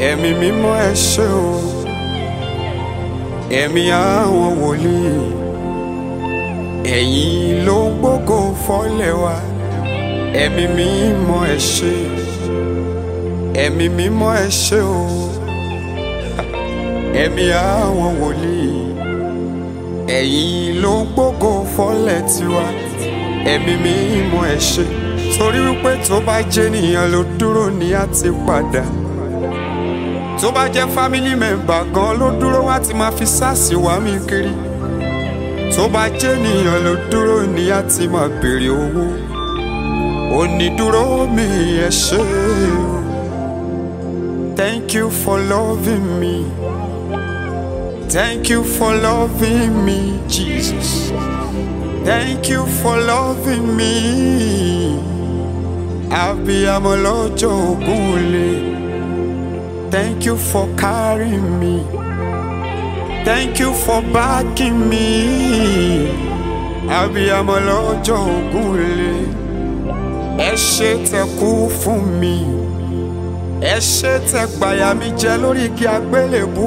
ẹ̀mí mímọ́ ẹ ṣé o ẹ̀mí àwọn wòlíì ẹ̀yin ló ń gbógo fọ́lẹ̀ wa ẹ̀mí mímọ́ ẹ ṣé ẹ̀mí mímọ́ ẹ ṣé o ẹ̀mí àwọn wòlíì ẹ̀yin ló ń gbógo fọ́lẹ̀ tiwa ẹ̀mí mímọ́ ẹ ṣé torí wípé tó bá jẹ́ nìyẹn ló dúró ní á ti padà tó bá jẹ́ family member gan ló dúró wá ti máa fi sáàsì wá mi kiri tó bá jẹ́ nìyẹn ló dúró ní á ti máa béèrè owó onídúró mi ẹ ṣé o thank you for loving me thank you for loving me Jesus thank you for loving me abiyamọ lọ́jọ́ ògúnlé. Thank you for carrying me. Thank you for backing me. Abiyamọ lọ́jọ́ ògúnlé. Ẹ ṣé tẹ́ kú fún mi. Ẹ ṣé tẹ́ gbàyà mi jẹ lórí igi àgbélébú.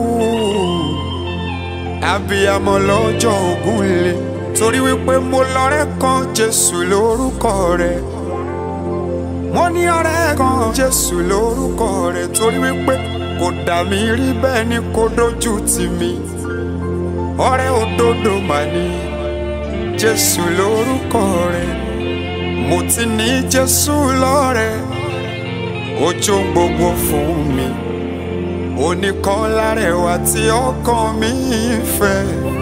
Abiyamọ lọ́jọ́ ògúnlé. Torí wípé mo lọ́rẹ́ kan Jésù lórúkọ rẹ̀ mo ní ọ̀rẹ́ kan jésù lórúkọ rẹ̀ torí wípé kò dà mí rí bẹ́ẹ̀ ni kò dojú tì mí ọ̀rẹ́ òdodo mà ní jésù lórúkọ rẹ̀ mo ti ní jésù lọ́rẹ́ ó jó gbogbo fún mi oníkan lárẹ̀wá tí ọkàn mi fẹ́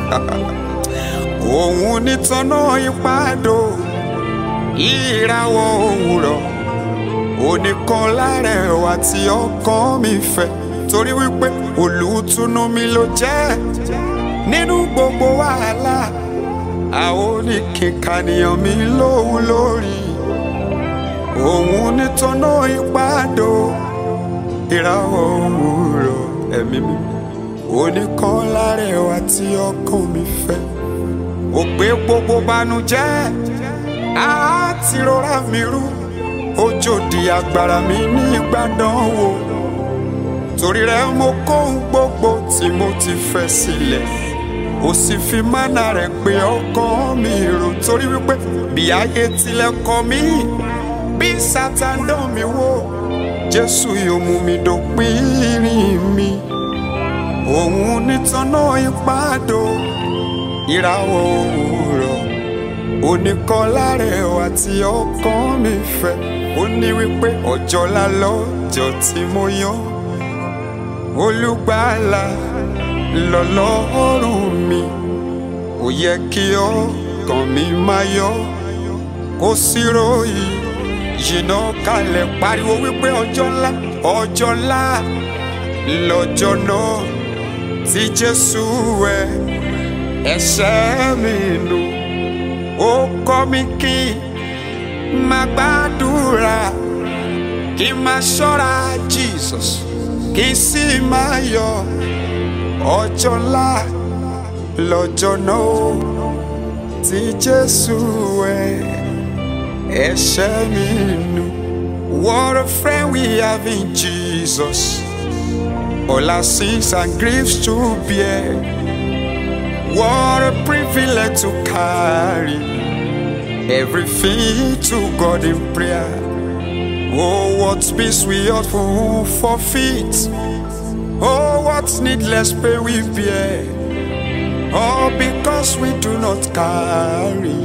òun nítọ́nà ìpàdó ìràwọ̀ òwúrọ̀ oníkan lárẹ̀wá tí ọkàn mi fẹ́ torí wípé olùtùnú mi ló jẹ́ nínú gbogbo wàhálà àwọn oníkìkànìyàn mi lóhun lórí òun nítọ́nà ìpàdó ìràwọ̀ òwúrọ̀ ẹ̀mí mi oníkan lárẹ̀wá tí ọkàn mi fẹ́ ó gbé gbogbo banújẹ́ àti rọra mi rú ojú di agbára mi ní ìgbàdàn wo torí rẹ mo kó ohun gbogbo tí mo ti fẹ́ sílẹ̀ ó sì fi mánà rẹ̀ pé ọkàn mi rò torí wípé bí ayé tilẹ̀ kọ̀ mí bí sátán dán mi wò jésù yóò mú mi dópin ìrìn mi òun nítọ́nà ìpàdó ìràwọ̀ òwúrọ̀ oníkan lárẹ̀wá tí ọkàn mi fẹ́ ó ní wípé ọjọ́ ńlá lọ́jọ́ tí mo yan olùgbàlà lọ́lọ́run mi ó yẹ kí ọkàn mi máa yọ kó sí ròyìn yìnyín kalẹ̀ pariwo wípé ọjọ́ ńlá ọjọ́ ńlá lọ́jọ́ náà tí Jésù wẹ̀ ẹ̀ṣẹ̀ mi nù ó kọ́ mi kí máa gbàdúrà kí máa ṣọ́ra Jesus kí sì máa yọ ọjọ́ ńlá lọ́jọ́ náà tí Jésù wẹ̀ ẹ̀ṣẹ̀ mi nù. What a friend we have in Jesus, all our sins and griefs to bear. What a privilege to carry everything to God in prayer. Oh, what peace we ought to forfeit. Oh, what needless pain we bear. All because we do not carry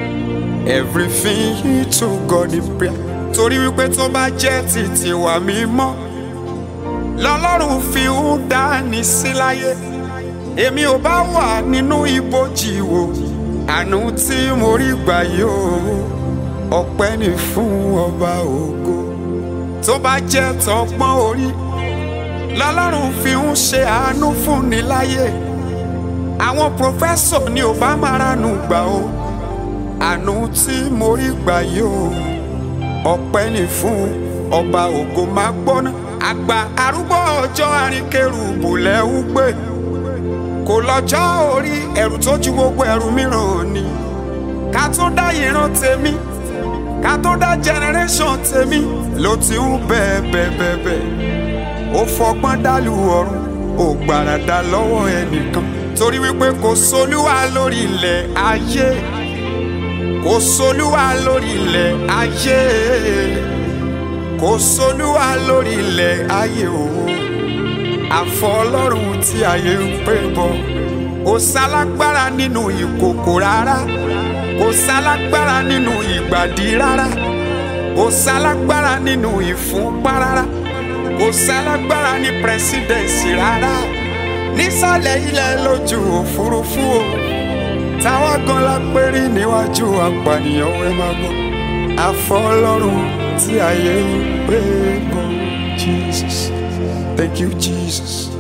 everything to God in prayer. Torí wípé tó bá jẹ́ títí wà mímọ́, lọ́lọ́run fi ń dání sí láyé èmi ò bá wà nínú ibojì wò àánú tí mo rí gbà yóò ọpẹ́ ni fún ọba ògo tó bá jẹ́ tọpọ́n orí lọ́lọ́run fi ń ṣe àánú fún ni láyé àwọn pòfẹ́sọ̀ ni ò bá máa ranú gbà o àánú tí mo rí gbà yóò ọpẹ́ ni fún ọba ògo máa gbọ́ná àgbà arúgbó ọjọ́ àríkèrú lẹ́hún gbé kò lọ́jọ́ orí ẹ̀rù tó ju gbogbo ẹ̀rù mìíràn ni ká tó dá ìran tèmi ká tó dá generation tèmi ló ti ń bẹ́ẹ̀ bẹ́ẹ̀ bẹ́ẹ̀ bẹ́ẹ̀ ó fọgbọ́n dálù ọ̀run ó gbàràdà lọ́wọ́ ẹnìkan torí wípé kò sólúwa lórí ilẹ̀ ayé kò sólúwa lórí ilẹ̀ ayé kò sólúwa lórí ilẹ̀ ayé o àfọ ọlọ́run tí ayé ń pè bọ̀ kò sálágbára nínú ìkòkò rárá kò sálágbára nínú ìgbàdí rárá kò sálágbára nínú ìfúnpá rárá kò sálágbára ní pírẹsidẹ̀nsì rárá nísàlẹ̀ ilẹ̀ lójú òfurufú o táwa gan la pérí níwájú apànìyàn ẹ máa gbọ́ àfọ ọlọ́run tí ayé ń pè bọ̀ Jesus thank you Jesus.